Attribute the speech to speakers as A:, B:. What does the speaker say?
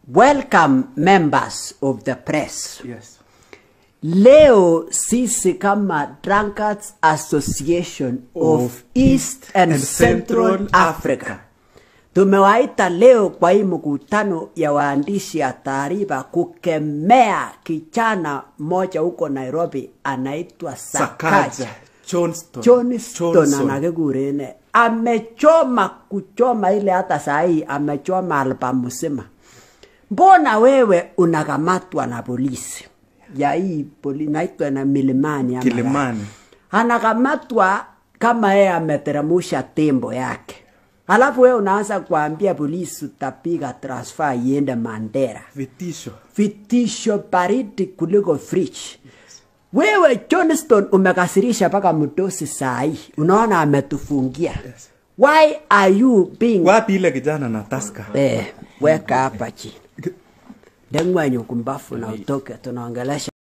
A: Welcome members of the press.
B: Yes.
A: Leo sisi kama Drunkards Association of,
B: Of
A: East and,
B: and
A: Central,
B: Central
A: Africa.
B: Africa.
A: Tumewaita leo kwa hii mkutano ya waandishi ya taarifa kukemea kijana mmoja huko Nairobi anaitwa Sakaja.
B: Sakaja. Johnston.
A: Johnston
B: Johnson.
A: anakikurene amechoma kuchoma ile hata sahii amechoma albamu mzima. Mbona wewe unakamatwa na polisi ya hii poli naitwa na Milimani ama
B: Kilimani.
A: anakamatwa kama yeye ameteremusha tembo yake, alafu wewe unaanza kuambia polisi utapiga transfer iende Mandera
B: Vitisho.
A: vitisho baridi kuliko fridge. Wewe Johnston umekasirisha mpaka mdosi saa hii, unaona ametufungia. Why are you being
B: Wapi ile kijana na taska?
A: eh, weka hapa chini, dengwenye kumbafu na utoke, tunaongelesha